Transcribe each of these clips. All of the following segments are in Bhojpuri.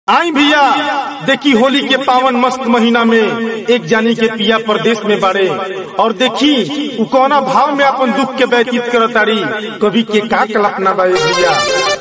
आई भैया देखी होली के पावन मस्त महीना में एक जानी के पिया प्रदेश में बाड़े और देखी उ कौना भाव में अपन दुख के व्यतीत करतारी कवि के का कल्पना बा ए भैया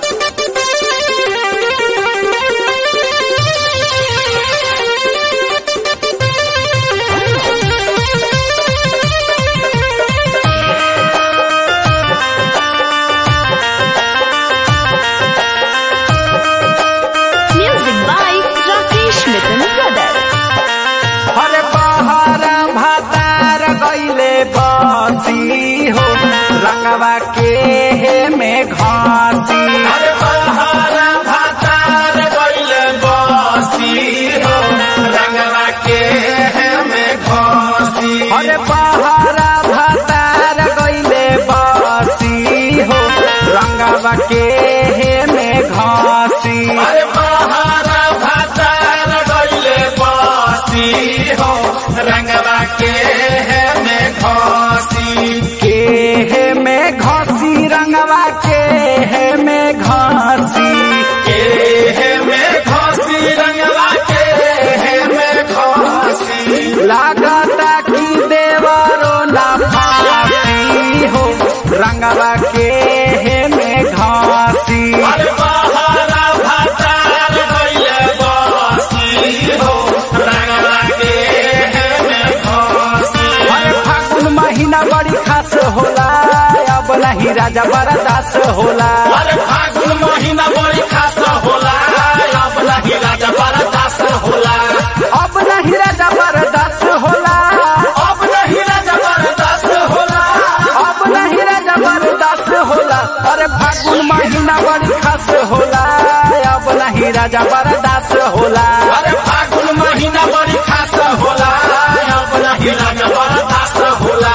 Music by Rakesh Mithun Brothers. अरे बहरा भातार गईले बसी हो रंगवा के में घासी अरे बहरा भातार गईले बसी हो रंगवा के में घासी अरे बहरा भातार गईले बसी हो रंगवा के में घासी अरे बहरा भातार गईले बसी हो रंगवा के में घासी के में घासी रंगवा के में घासी के में घासी रंगवा के में घासी लागता कि देवरो ना फासी हो रंगवा के में घासी अरे बहारा भातार गईले बासी हो रंगवा के में घासी अरे फागुन महीना बड़ी खास होला अब नहीं राजा बरदास होला अरे फागुन महीना बड़ी खास होला अब नहीं राजा बरदास होला अब नहीं राजा बरदास होला अब नहीं राजा बरदास होला अब नहीं राजा बरदास होला अरे फागुन महीना बड़ी खास होला अब नहीं राजा बरदास होला अरे फागुन महीना बड़ी खास होला अब नहीं राजा बरदास होला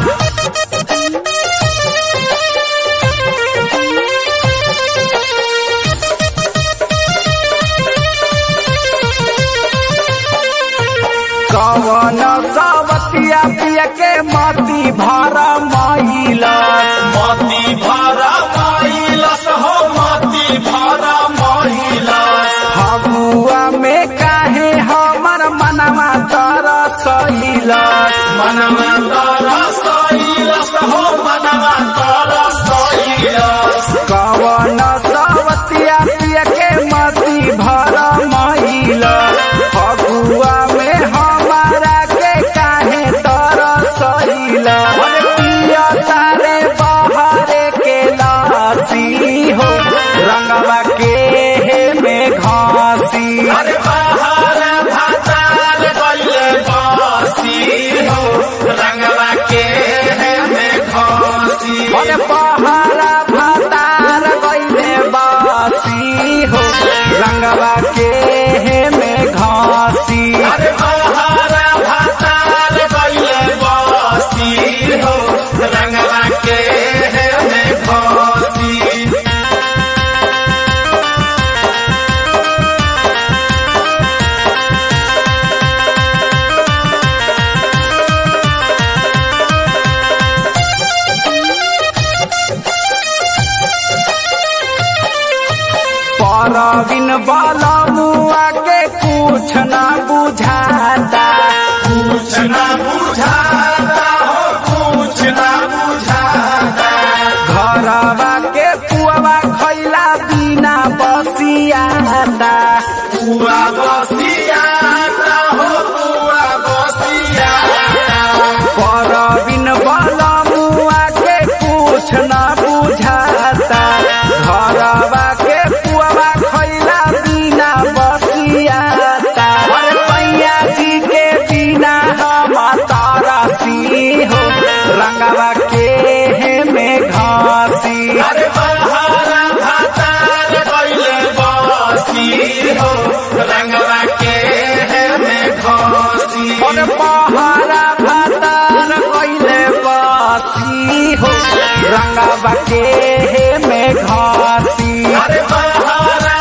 कवन सावतिया पिया के माती भरा माइलस माती भरा माइलस हो माती भरा माइलस हबुआ में काहे हमर मनवा तरसइलस मनवा तरसइलस हो मनवा तरसइलस कवन सावतिया पिया के माती भरा माइलस फगुआ में हमारा के काहे तरसइल अरे पिया तारे बहारे के लासी हो रंगवा के में घासी अरे बहारा भातार गइले बासी हो रंगवा के में घासी अरे बहारा भातार गइले बासी हो रंगवा के में घासी अरे बहारा भातार गइले बासी हो रंगवा के में घासी परबिन वाला मुआ के कुछ ना बुझाता कुछ ना बुझाता हो कुछ ना बुझाता घरवा के पुआवा खैला बिना बसियाता पुआ बसियाता हो पुआ बसियाता परबिन वाला मुआ के कुछ ना बुझाता घरवा के पुआवा खैला बिना बसियाता अरे पैया जी के बिना हम तारसी हो रंगवा के में घासी अरे बहारा भातार गइले बासी हो रंगवा के में घासी अरे बहारा भातार गइले बासी हो रंगवा के में घासी अरे बहारा